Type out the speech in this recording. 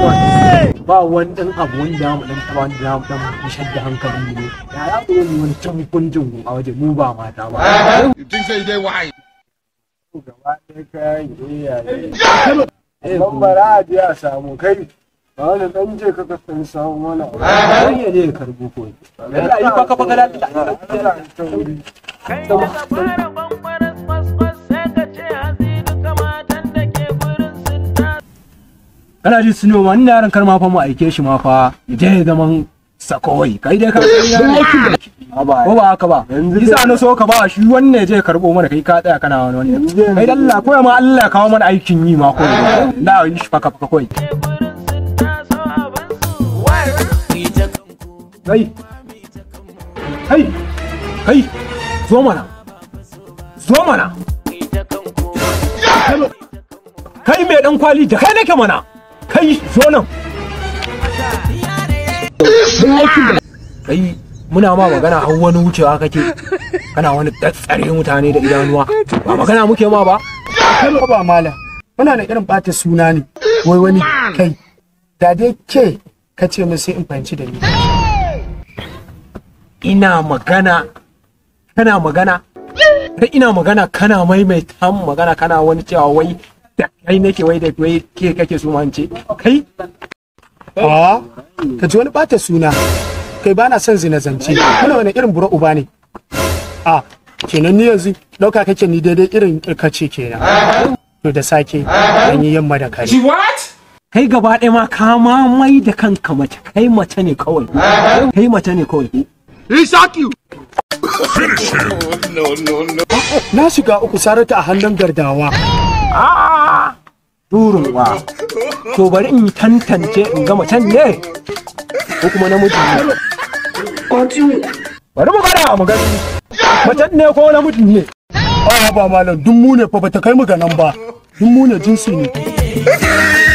ba wani ɗan abu wanda mu ɗan taɓa wanda za mu ɗan nishar da hankali ne ya ya zo mu wani can kunjin a waje mu ba mata ba You think say they wise? gaba ɗaya kayan iyaye ban bara a je a samu kai ba wani ɗan je ka kasan samu mana har ya je karbo ko ya yi faka faka da Kai da fara bambaras kwaskwas sai ka ce hazinu kamatan da ke gurin sun ta kana ji su ma ina yaran kar ma fa mu aike shi ma fa ya je ya zaman sakowai kai dai ka ko ba haka ba isa na so ka ba shi wannan ya je ya karbo mana kai ka tsaya kana wani wani kai da Allah ko ma Allah ya kawo mana aikin yi ma ko da yi shi faka faka koi ke gurin sun taso abinsu. kai kai kai zo mana zo mana Ita kanku kai mai dan kwali da kai nake mana kai zo nan kai muna ma magana har wani wucewa kake kana wani tsare mutane da idanuwa ba magana muke ma ba kai ba malam muna da irin bata suna ne wai wani kai da dai ke ka ce min sai in fahimci da ni ina magana kana magana kai ina magana kana maimaita min magana kana wani cewa wai da kai nake wai da wai ke kake so ma in ce kai a ka ji wani bata suna kai ba na son zina zance kana wani irin bura uba ne a kenan ni yanzu dauka kake ni daidai irin kace kenan to da sake an yi yamma da kare kai gaba ɗaya ma ka ma mai da kanka mace kai mace ne kawai kai mace ne kawai He shock you. na shiga uku sarata a hannun gardawa durin wa to bari in tantance in ga macen ne ko kuma namiji ne bari mu gada mu gani macen ne ko namiji ne a ba malam duk mu ne fa bata kai mu ga nan ba duk mu ne jinsi ne